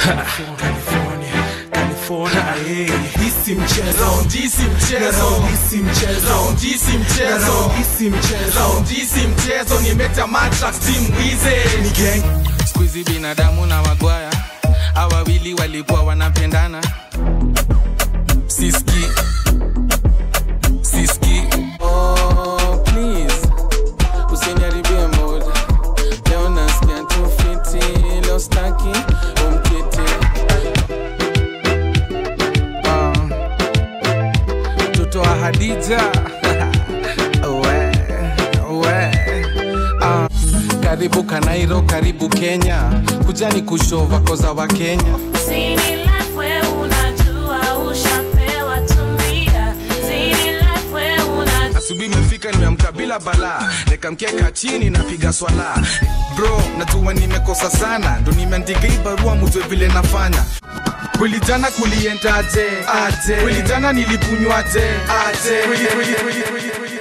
California, California, eh. Hisi mchezo, Round hisi mchezo. Round hisi mchezo, Round hisi mchezo. Round hisi mchezo. Round hisi mchezo nimetamata team wize Ni gang skuizi binadamu na wagwaya awawili walikuwa wanapendana siski siski oh, please usiniharibie moja leo nasikia tu fiti leo staki umkiti Ah. mtoto wa hadija we, we. Ah. karibu kanairo karibu kenya kujani kushova koza wa kenya Zini life we unajua ushapewa tumia. Zini life we unajua asubuhi imefika nimeamka bila balaa nikamkeka chini napiga swala bro najua nimekosa sana ndo nimeandika hii barua mujwe vile nafanya kweli jana kuliendaje aje kweli jana nilikunywaje aje kweli kweli kweli kweli kweli